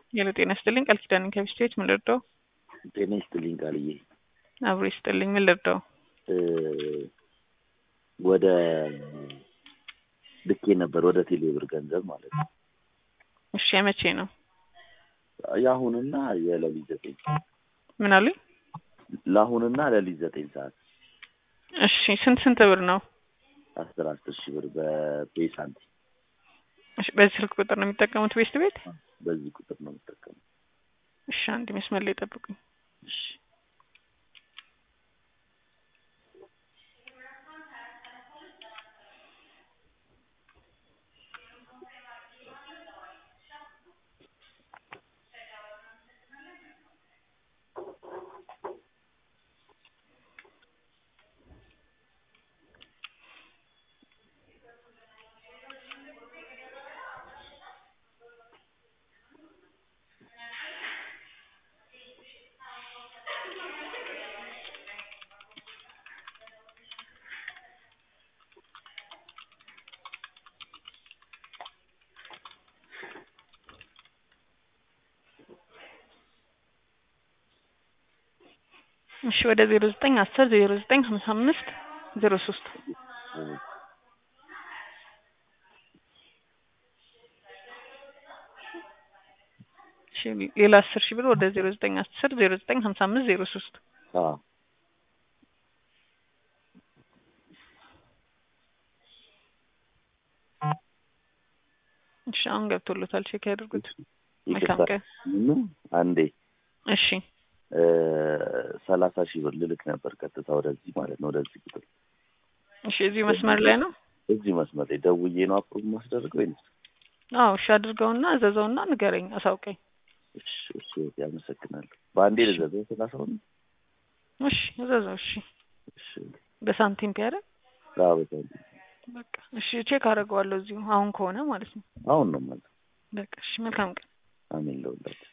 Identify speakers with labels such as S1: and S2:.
S1: ሄሎ ጤና ይስጥልኝ ቃል ኪዳን ከሚስቴዎች ምን ልርዳው?
S2: ጤና ይስጥልኝ ቃልዬ።
S1: አብሮ ይስጥልኝ ምን ልርዳው?
S2: ወደ ልኬ ነበር ወደ ቴሌብር ገንዘብ ማለት ነው።
S1: እሺ የመቼ ነው?
S2: የአሁንና የሌሊት ዘጠኝ ሰዓት
S1: ምን አሉኝ?
S2: ለአሁንና ሌሊት ዘጠኝ ሰዓት
S1: እሺ ስንት ስንት ብር ነው?
S2: አስር አስር ሺህ ብር በፔይ ሳንቲም
S1: እሺ በዚህ ስልክ ቁጥር ነው የሚጠቀሙት ቤስት ቤት?
S2: በዚህ ቁጥር ነው የምጠቀመው።
S1: እሺ አንድ መስመር ላይ ጠብቁኝ።
S2: እሺ
S1: እሺ ወደ ዜሮ ዘጠኝ አስር ዜሮ ዘጠኝ ሀምሳ አምስት ዜሮ ሶስት እሺ ሌላ አስር ሺህ ብር ወደ ዜሮ ዘጠኝ አስር ዜሮ ዘጠኝ ሀምሳ አምስት ዜሮ ሶስት
S2: አዎ
S1: እሺ አሁን ገብቶሎታል ቼክ ያድርጉት መልካም
S2: ይቅርታ
S1: ቀን
S2: ምን አንዴ
S1: እሺ
S2: ሰላሳ ሺህ ብር ልልክ ነበር ቀጥታ ወደዚህ ማለት ነው ወደዚህ ቁጥር
S1: እሺ እዚሁ መስመር ላይ ነው
S2: እዚህ መስመር ላይ ደውዬ ነው አፕሮቭ ማስደርገው ወይንስ
S1: አዎ እሺ አድርገውና እዘዘውና ንገረኝ አሳውቀኝ
S2: እሺ እሺ ያመሰግናለሁ በአንዴ ልዘዘው ሰላሳውን
S1: እሺ እዘዘው እሺ
S2: እሺ
S1: በሳንቲም ቢያደርግ
S2: አዎ በጣም
S1: በቃ እሺ ቼክ አደርገዋለሁ እዚሁ አሁን ከሆነ ማለት ነው
S2: አሁን ነው ማለት
S1: በቃ እሺ መልካም ቀን
S2: አሜን ለሁላችሁ